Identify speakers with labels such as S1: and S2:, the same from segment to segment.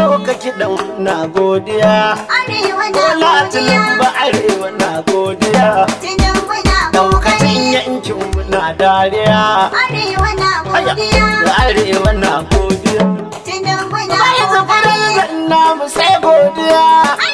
S1: ɗauka kiɗan na godiya
S2: Arewa na
S1: Bola
S2: godiya.
S1: ba arewa na godiya
S2: Tinubu na
S1: Daukacin
S2: kokari.
S1: yankin na dariya
S2: Arewa na
S1: Aya,
S2: godiya.
S1: da arewa na godiya
S2: Tinubu na
S1: Bai zafarar
S2: kokari.
S1: da namu sai godiya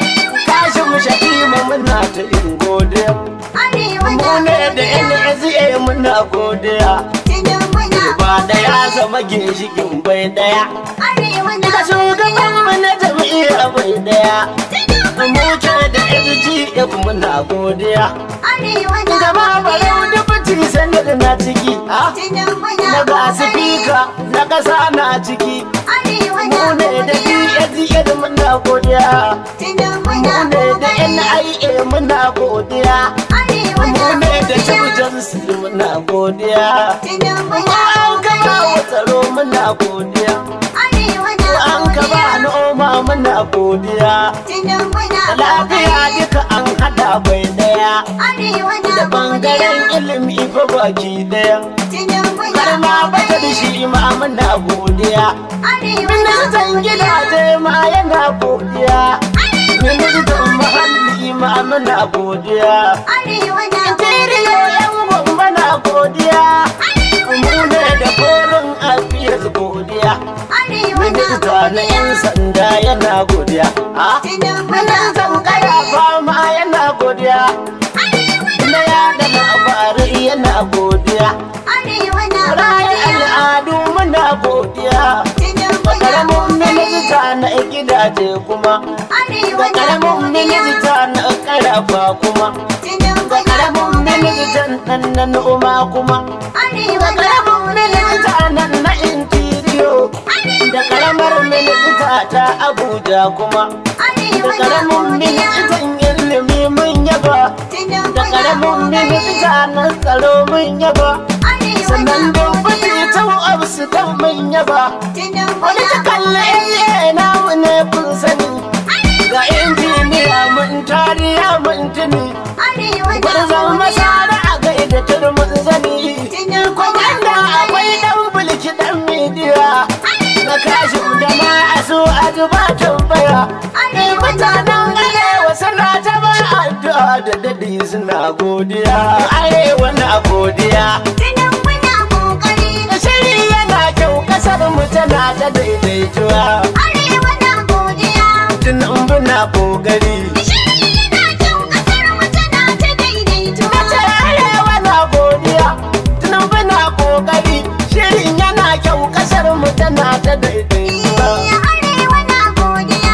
S1: Kashi mu shaƙima muna ta yin godiya
S2: Arewa na
S1: Mu ne da
S2: godiya.
S1: NSA muna godiya
S2: Tinubu na
S1: Ba daya zama ginshikin bai daya
S2: Arewa na
S1: Ka shugaban mu na jam'iyya bai daya
S2: Tinubu
S1: Mu ce da FGF muna godiya
S2: Arewa na
S1: Gama barau
S2: godiya.
S1: dubuti sanar na ciki ah.
S2: Tinubu na
S1: Na ga
S2: kokari.
S1: sifika na ƙasa na ciki
S2: Arewa na
S1: Mu ne da
S2: godiya.
S1: DSA muna godiya
S2: Tinubu
S1: Mu
S2: na
S1: ne da
S2: kokari.
S1: NIA muna godiya
S2: Arewa
S1: Mu
S2: na
S1: ne da
S2: godiya.
S1: Cibjansu muna godiya
S2: Tinubu
S1: Mu
S2: na
S1: an kaba
S2: kokari.
S1: wa tsaro muna godiya
S2: Arewa na
S1: Mu an kaba
S2: godiya.
S1: noma muna godiya
S2: Tinubu na
S1: Lafiya
S2: kokari.
S1: duka an hada bai daya
S2: Arewa na
S1: Da
S2: godiya.
S1: bangaren ilimi fa baki daya
S2: Tinubu na
S1: Har ma bata da
S2: kokari.
S1: shi ma muna godiya
S2: Arewa na
S1: Ministan
S2: godiya.
S1: gidaje ma yana godiya Ministan muhalli ma muna godiya
S2: Arewa na
S1: Interiyo
S2: godiya.
S1: yan gwamba na godiya
S2: Arewa
S1: Mu
S2: na
S1: ne da
S2: godiya.
S1: korin afiyar godiya
S2: Arewa na
S1: Minista na yan
S2: godiya.
S1: sanda yana godiya Ah,
S2: Tinubu na
S1: Ministan
S2: kokari.
S1: karafa ma yana godiya
S2: Arewa na
S1: Na yada labarai yana godiya
S2: Arewa na
S1: Rayu
S2: godiya.
S1: al'adu muna godiya
S2: Tinubu na
S1: Karamin
S2: kokari.
S1: minista na gidaje kuma
S2: Arewa
S1: Da
S2: na
S1: karamin
S2: godiya.
S1: minista na karafa kuma
S2: Tinubu
S1: Da
S2: na
S1: karamin
S2: kokari.
S1: ministan nan na noma kuma
S2: Arewa
S1: Da
S2: na
S1: karamin
S2: godiya.
S1: minista nan na interiyo Da karamar minista ta Abuja kuma Da
S2: Arewa na
S1: karamin
S2: godiya.
S1: ministan ilimi mun yaba
S2: Tinubu
S1: Da
S2: na
S1: karamin
S2: kokari.
S1: minista na tsaro mun yaba
S2: Arewa na
S1: Sannan dubbati
S2: godiya.
S1: ta abu dan mun yaba
S2: Tinubu
S1: Wani
S2: na
S1: ta kalle
S2: godiya.
S1: namu ne kun sani Ga injiniya mun tariya mun tuni
S2: Arewa na
S1: Gwarzon
S2: godiya.
S1: masara a gaida turmin zani
S2: Tinubu na
S1: Kwamanda akwai dan bulki dan midiya Na kashi da ma a so a ji ba tambaya Ni mutanen arewa suna ta ba addu'a da dadi suna godiya Arewa na godiya
S2: Tinubu na kokari.
S1: Shiri yana kyau kasar mu tana ta daidaituwa
S2: Arewa na godiya.
S1: Tunan muna kokari
S2: Shiri yana kyau kasar mu tana ta daidaituwa.
S1: Mace arewa na godiya Tunan muna kokari Shirin yana kyau kasar mu tana ta daidaituwa
S2: Arewa na godiya.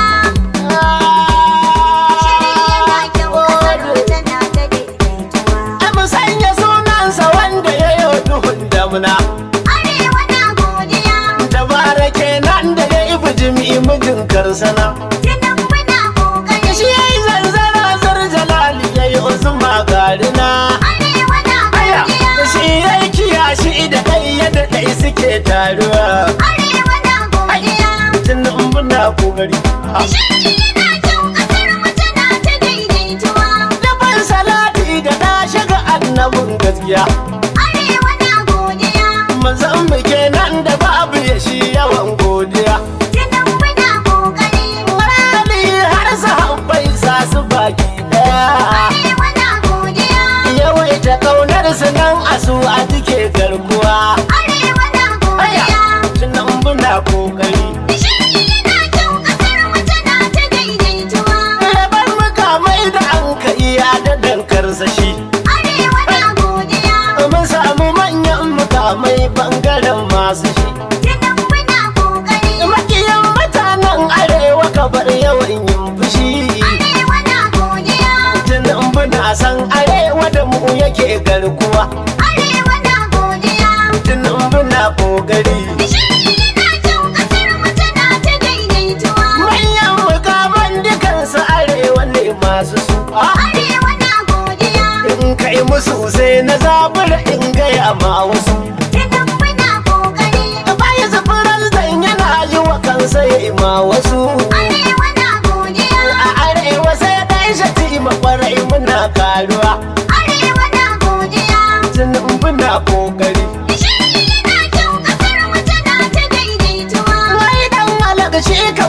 S2: Shiri yana kyau kasar mu tana ta daidaituwa.
S1: A musanya sunansa wanda ya yi duhun damuna
S2: Arewa na godiya.
S1: Dabara kenan da ya yi bijimi mijin karsana
S2: Tinubu na kokari.
S1: Shi ya yi zanzara zar jalali ya yi usma garina
S2: Arewa na
S1: Aya,
S2: godiya.
S1: shi ya yi kiyashi da ɗai yadda ɗai suke taruwa
S2: Arewa na godiya.
S1: Tunan muna kokari
S2: Shiri yana kyau kasar mu tana ta daidaituwa.
S1: Daban salati da na shiga annabin gaskiya
S2: Arewa na godiya.
S1: Mazan mu kenan da babu ya shi yawan godiya
S2: Tinubu na kokari.
S1: Marali har sahabbai sa su baki daya
S2: Arewa na godiya.
S1: Yawaita kaunar su nan a su a duke garkuwa
S2: Arewa na
S1: Aya,
S2: godiya.
S1: tunan muna kokari
S2: Shiri yana kyau kasar mu tana ta daidaituwa.
S1: Rabar mukamai da an ka iya da dankarsa shi
S2: Arewa na godiya.
S1: Mun samu manyan mukamai bangaren masu shi
S2: Tinubu na kokari.
S1: Makiyan mutanen arewa ka bar yawan yin fushi
S2: Arewa na godiya.
S1: Tunan muna san arewa da mu yake garkuwa
S2: Arewa na godiya.
S1: Tunan muna kokari
S2: Shiri yana kyau kasar mu tana ta daidaituwa.
S1: Manyan mukaman dukansu arewa ne masu su Ah,
S2: Arewa na godiya.
S1: In kai musu sai na zabura in gaya ma wasu
S2: Tinubu na kokari.
S1: Bayan zafirar zan yana yi wa kansa ya yi ma wasu
S2: Arewa na godiya.
S1: A arewa sai dai shati makwarai muna karuwa
S2: Arewa na godiya.
S1: Tunan muna kokari
S2: Shiri yana kyau kasar mu tana ta daidaituwa.
S1: Wai dan halaka shi kamar da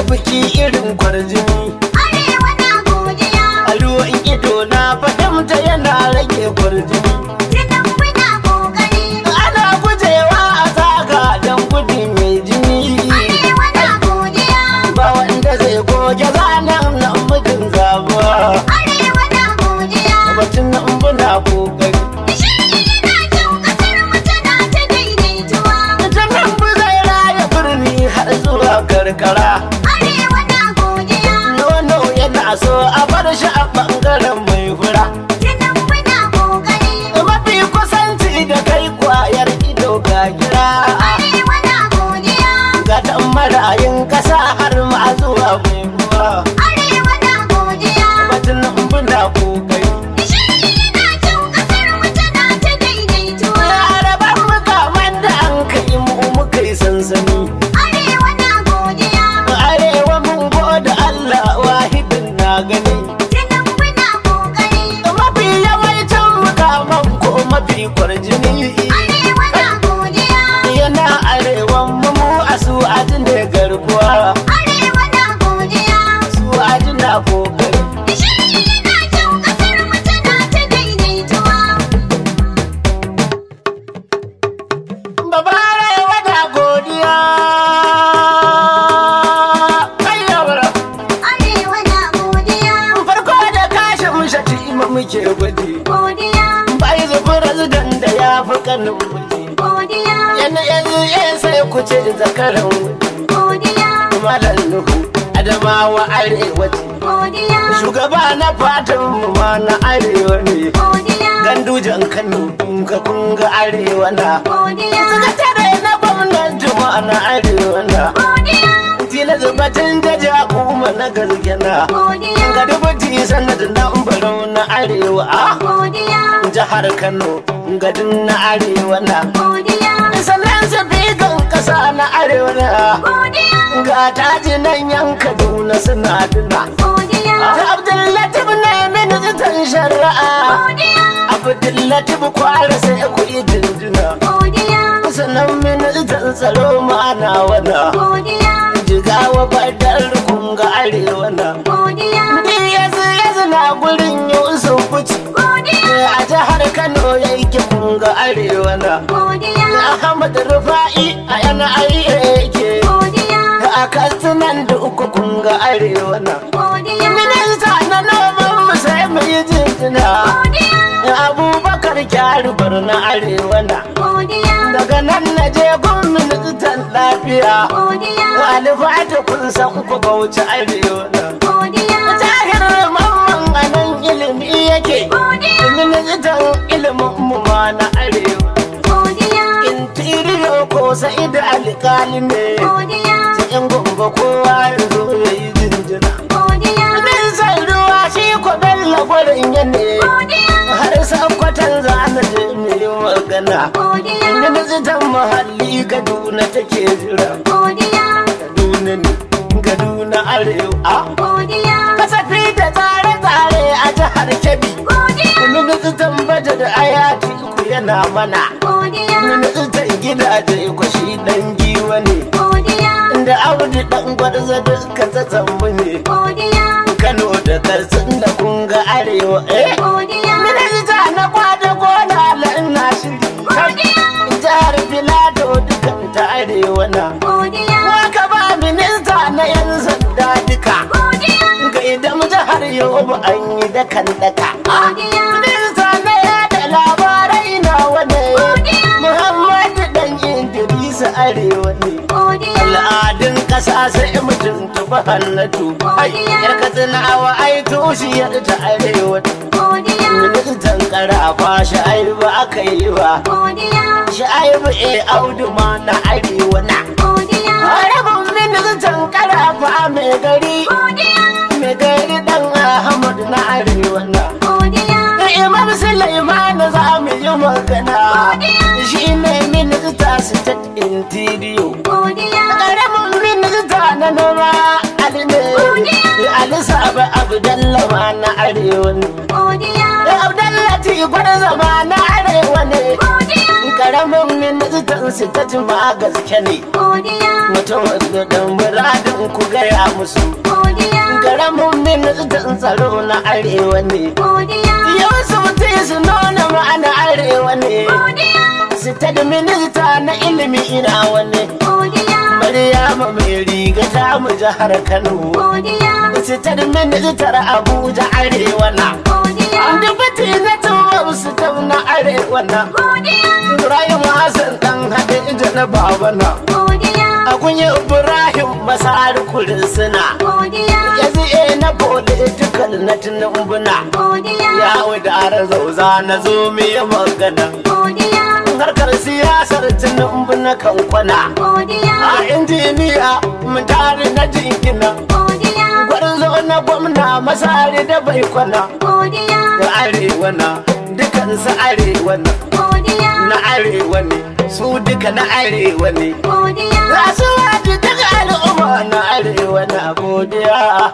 S1: biki irin kwarjini
S2: Arewa na godiya.
S1: a ruwan ido na fahimta yana rage kwarjini
S2: Tinubu na kokari.
S1: ana gujewa a zaga don gudu mai jini
S2: Arewa na godiya.
S1: ba wanda zai goge zanen nan mutum zabuwa
S2: Arewa na godiya.
S1: batun nan muna kokari
S2: Shirye yana kyau kasar mu tana ta daidaituwa.
S1: ta nan bu zai raya birni har zuwa karkara
S2: Arewa na godiya.
S1: nono yana so a bar shi a bangaren mai fura
S2: Tinubu na kokari.
S1: mafi kusanci da kai kwayar ido ga gira
S2: Arewa na godiya.
S1: ga dan marayin kasa har ma zuwa mai ruwa
S2: Arewa na godiya.
S1: batun nan muna kokari
S2: Shirye yana kyau kasar mu tana ta daidaituwa.
S1: Larabar mukaman da an kai mu muka yi sansani
S2: Arewa na godiya.
S1: arewa mun gode Allah wahidin na gani
S2: Tinubu na kokari.
S1: mafi yawancin mukaman ko mafi kwarjini
S2: Arewa na godiya.
S1: yana arewan mu mu a su ne garkuwa
S2: Arewa na godiya.
S1: su na kokari
S2: Shirye yana kyau kasar mu tana ta daidaituwa.
S1: babare wada godiya kayyawar
S2: Arewa na godiya.
S1: farko da kashin shati ima muke gwaji
S2: Godiya.
S1: bai zubi razidan da ya fi kanin muji
S2: Godiya.
S1: yana yanzu yan sai ku ce zakaran wuji
S2: Godiya.
S1: malam nuhu adamawa arewa ce
S2: Godiya.
S1: shugaba na fatan mu ma na arewa ne
S2: Godiya.
S1: gandujan kano kunga kunga arewa na
S2: Godiya.
S1: sakatare na gwamnati ma na arewa na
S2: Godiya.
S1: tila zubatin da ja kuma na gaskena
S2: Godiya.
S1: ga dubuti sanadin na barau na arewa a
S2: Godiya.
S1: jihar kano gadin na arewa na
S2: Godiya.
S1: sannan su kan kasa na arewa na
S2: Godiya.
S1: ga taji nan yan kaduna suna duna
S2: Godiya.
S1: abdullatif na ministan shari'a
S2: Godiya.
S1: abdullatif kwara sai ku yi jinjina
S2: Godiya.
S1: sannan ministan tsaro ma'ana wana
S2: Godiya.
S1: jigawa badar kunga arewa na
S2: Godiya.
S1: yanzu yanzu na gurin yusuf buci
S2: Godiya.
S1: a jihar kano yake kunga arewa na
S2: Godiya.
S1: ahmad rufa'i a yana yake
S2: Godiya.
S1: a katsinan da uku kunga arewa na
S2: Godiya.
S1: minista na noman mu sai mu yi jinjina
S2: Godiya.
S1: abubakar kyarubar na arewa na
S2: Godiya.
S1: daga nan na je gun ministan lafiya
S2: Godiya.
S1: alifata kun san ku bauchi arewa na
S2: Godiya.
S1: tahir mamman a nan ilimi yake
S2: Godiya.
S1: ministan ilimin mu ma na arewa
S2: Godiya.
S1: intiriyo ko sai da alkali ne
S2: Godiya.
S1: in gombe kowa ya zo ya yi jinjina
S2: Godiya.
S1: ministan ruwa shi ko bello gwarin ya ne
S2: Godiya.
S1: har sakwatan za na je mu yi magana
S2: Godiya.
S1: ministan muhalli kaduna take jira
S2: Godiya.
S1: kaduna ne kaduna arewa
S2: Godiya.
S1: kasafi da tsare-tsare a jihar kebbi
S2: Godiya.
S1: ministan bajet ayati ku yana mana
S2: Godiya.
S1: ministan gidaje ku shi dan giwa ne
S2: Godiya.
S1: da audi dan gwarza duka ta zambu ne
S2: Godiya.
S1: kano da karsin da kunga arewa eh
S2: Godiya.
S1: minista na kwada gona na shiri
S2: Godiya.
S1: jihar filato dukan ta arewa na
S2: Godiya.
S1: waka ba minista na yan sanda duka
S2: Godiya.
S1: ga idan jihar yobe an yi dakan daka
S2: Godiya.
S1: minista na yada labarai na wane
S2: Godiya.
S1: muhammadu dan idrisa arewa ne
S2: Godiya.
S1: al'adun ƙasa sai mutum tufa hannatu ai yar katsinawa ai tushiyar ta arewa
S2: Godiya.
S1: ministan karafa shi ai ba aka yi ba
S2: Godiya.
S1: shi ai ba e audu ma na arewa na
S2: Godiya.
S1: rabin ministan karafa mai gari
S2: Godiya.
S1: mai gari dan ahmad na arewa na
S2: Godiya.
S1: da imam Sulaiman za mu yi magana shi ne minista state interior
S2: Godiya.
S1: karamin minista na noma ali ne ali saba abdalla ma na arewa ne
S2: Godiya.
S1: abdalla ti gwada zama na arewa ne
S2: Godiya.
S1: Karamin ministan su ta jima gaske ne
S2: godiya,
S1: Mutum da dan muradin ku gaya musu
S2: godiya,
S1: Karamin ministan tsaro na arewa ne
S2: godiya,
S1: Yau su mutu su nuna ma'ana arewa ne
S2: godiya,
S1: Su ta da minista na ilimi ina wani
S2: godiya,
S1: Maryama mai riga ta mu jihar Kano
S2: godiya,
S1: Su ta da ministar Abuja arewa na
S2: godiya,
S1: Dubati na tuwa su ta na arewa na
S2: godiya,
S1: Ibrahim Hassan dan haɗe ija na babana
S2: godiya,
S1: A kunyi Ibrahim masar kurin suna
S2: godiya,
S1: Yanzu e na political na tunumbuna
S2: godiya,
S1: Ya wadara zauza na zo miye magana
S2: godiya,
S1: Harkar siyasar tunumbuna kan kwana
S2: godiya,
S1: A injiniya mun tare na jingina
S2: godiya,
S1: Gwarzo na gwamna masari da bai kwana
S2: godiya,
S1: Da arewa na dukansu arewa na
S2: godiya,
S1: Na arewa ne su duka na arewa ne
S2: godiya,
S1: Za su waje daga al'umma na arewa na godiya.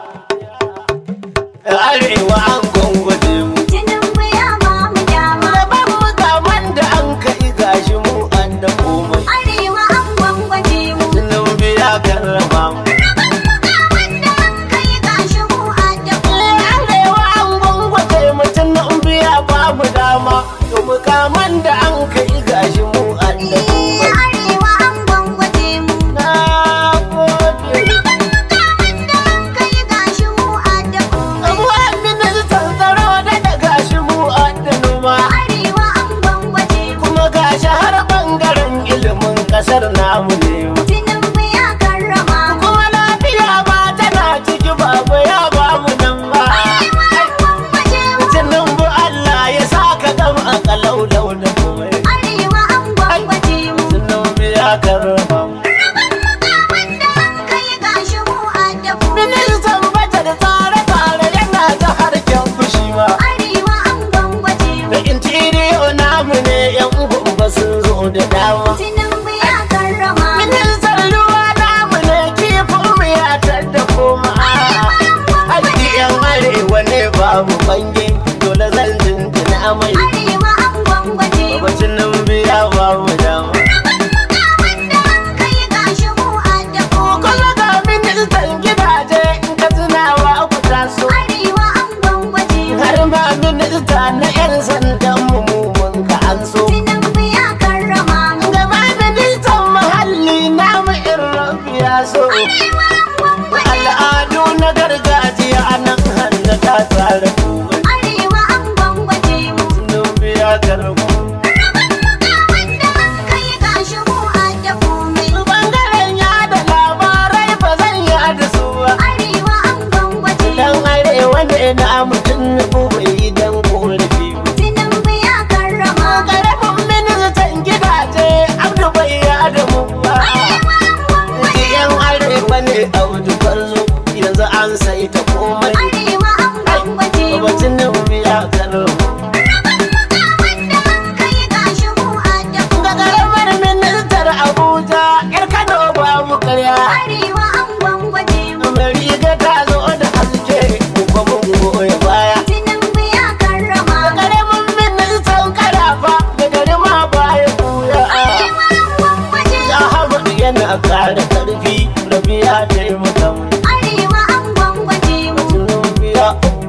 S1: Arewa an gwangwaje mu.
S2: Tinubu ya ba mu dama,
S1: Daban mukaman da an kai gashi mu an da komai.
S2: Arewa an gwangwaje mu.
S1: Tunan biya karrama mu.
S2: Wanda an kai gashi mu addabu.
S1: Arewa an gwangwaje mu tunan biya ba mu dama. To mukaman da an kai gashi mu an da komai.
S2: Arewa an gwangwaje mu.
S1: Na gode.
S2: Wanda an kai gashi mu addabu.
S1: Abuwan ministan tsaro da da gashi mu an da noma.
S2: Arewa an gwangwaje mu.
S1: kuma gashi har bangaren ilimin kasar namu ne
S2: Tinubu ya karrama mu.
S1: kuma lafiya ba tana ciki babu ya ba mu nan ba
S2: Arewa an gwangwaje mu.
S1: tunan bu Allah ya sa ka gama a kalaulau da komai
S2: Arewa an gwangwaje mu.
S1: tunan bu ya karrama mu
S2: Wanda an kai gashi mu addabu.
S1: ministan bata da tsare-tsare yana ta harkar fushi ma
S2: Arewa an gwangwaje mu.
S1: da intiriyo namu ne yan gumba sun zo da dama
S2: Tinubu ya karrama mu.
S1: ministan ruwa namu ne kifin mu ya tadda koma Haƙƙi yan arewa ne babu bange dole zan jinjina mai
S2: Arewa an gwangwaje mu.
S1: babacin nan biya babu dama.
S2: Wanda an kai gashi mu addabu.
S1: Kuma ga ministan gidaje in ka tunawa ku taso.
S2: Arewa an gwangwaje mu.
S1: Har ma minista na 'yan sandan mu mu mun ka an so.
S2: Tinubu ya karrama mu.
S1: Gaba ministan muhalli namu in rabi ya so.
S2: Arewa an gwangwaje mu.
S1: Al'adu na gargajiya a nan hannu ta tsara komai.
S2: Arewa an gwangwaje mu.
S1: Nun biya karbu.
S2: Wanda an kai gashi mu addabu mai.
S1: Bangaren yada labarai ba zan yada su ba.
S2: Arewa an gwangwaje mu.
S1: Dan arewa ne na mutum na bai dan korafi ba.
S2: Tinubu ya karrama mu.
S1: Karamin ministan gidaje Abdu bai yada mu ba.
S2: Arewa an gwangwaje mu.
S1: Yan arewa ne Abdu Barzo yanzu an sai ta komai.
S2: Arewa an gwangwaje mu.
S1: Babacin nan biya karo.
S2: Wanda an kai gashi mu addabu
S1: Ga karamar ministar Abuja yar Kano babu karya.
S2: Arewa an gwangwaje mu.
S1: Mariga ta zo da haske mu kuma mu goya baya.
S2: Tinubu ya karrama mu.
S1: Karamin ministan karafa da gari ma baya kuya.
S2: Arewa an gwangwaje mu.
S1: Ahmad yana kara karfi rabi ya taimaka mu.
S2: Arewa an gwangwaje mu.
S1: Tunubiya.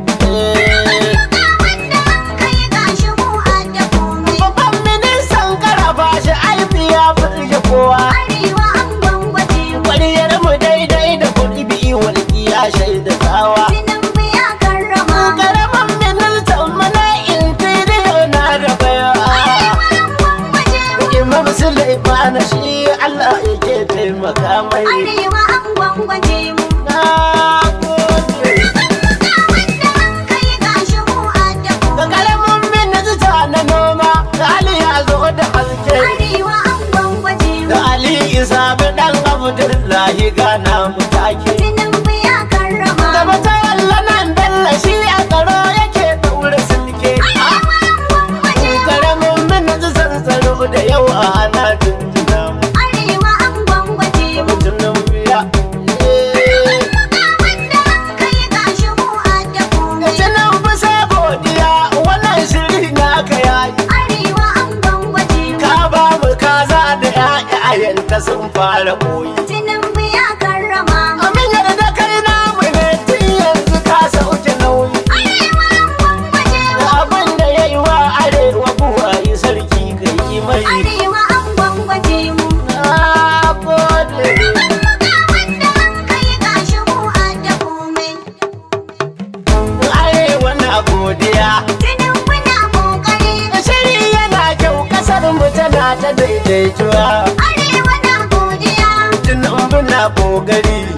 S2: Wanda an kai gashi mu addabu mai.
S1: Babban ministan karafa shi aiki ya firge kowa.
S2: Arewa an gwangwaje mu.
S1: Kwariyar mu daidai da kuɗi biyu walƙi ya shaida tsawa.
S2: Tinubu ya karrama mu.
S1: Karamin ministan mana intiriyo na da baya.
S2: Arewa an gwangwaje mu.
S1: Imam Sulaiman shi Allah yake taimaka mai.
S2: Arewa an gwangwaje mu.
S1: Na gode.
S2: Wanda an kai gashi mu addabu
S1: Ga karamin minista na noma, da Ali ya zo da haske.
S2: Arewa an gwangwaje mu.
S1: Da Ali Isa bi dan Abdullahi gana mu take.
S2: Tinubu ya karrama
S1: Da
S2: mu.
S1: mata walla nan dalla shi a tsaro yake daure silke.
S2: Arewa an gwangwaje mu.
S1: Karamin ministan tsaro da yau ana tuntuna mu.
S2: Arewa an gwangwaje mu.
S1: Mutumin biya. Eh.
S2: Wanda an kai gashi mu addabu mai.
S1: Tunan fi sai godiya wannan shiri na ka yayi.
S2: Arewa an gwangwaje mu.
S1: Ka ba ka sun fara koyi
S2: Tinubu ya karrama mu.
S1: amin yarda kai namu ne tun yanzu ka sauke nauyi
S2: Arewa an gwangwaje mu.
S1: abin da ya yi wa arewa buwayi sarki kai yi mai
S2: Arewa an gwangwaje mu.
S1: na gode
S2: Rabon muka wanda an kai gashi mu adda komai.
S1: arewa na godiya
S2: Tinubu na kokari.
S1: shiri yana kyau kasar mu tana ta daidaituwa
S2: Arewa na godiya.
S1: tunan na kokari